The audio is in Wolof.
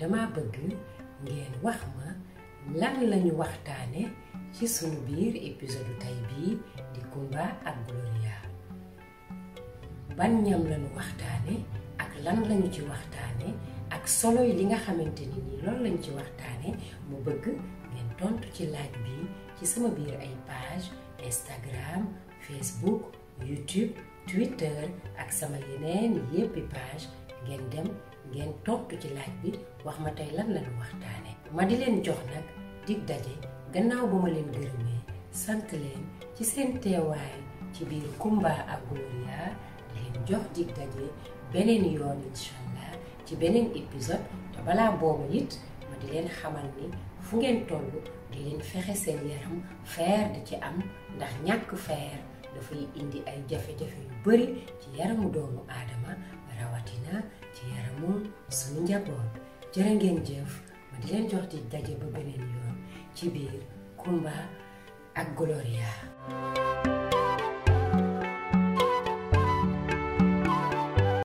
dama bëgg ngeen wax ma lan lañu waxtaane ci sunu biir épisode tey bii di Kumba ak Gloria ban ñam lañu waxtaane ak lan lañu ci waxtaane ak solo yi li nga xamante ni nii loolu lañu ci waxtaane mu bëgg ngeen tontu ci laaj bi ci sama biir ay page Instagram Facebook YouTube Twitter ak sama yeneen yéppi page ngeen dem ngeen tontu ci laaj bi wax ma tey lan lañu waxtaane ma di leen jox nag dig daje gannaaw ba ma leen gërëmee sant leen ci seen teewaay ci biir Kumba ak Gloria leen jox dig daje beneen yoon incha allah ci beneen épisode te balaa boobu it ma di leen xamal ni fu ngeen toll di leen fexe seen yaram fer di ci am ndax ñàkk fer dafay indi ay jafe-jafe yu bari ci yaramu doomu aadama rawatina ci yaramu suñu njaboot jërë ngeen jëf ma di leen jox di daje ba beneen yoon ci biir Kumba ak Gloria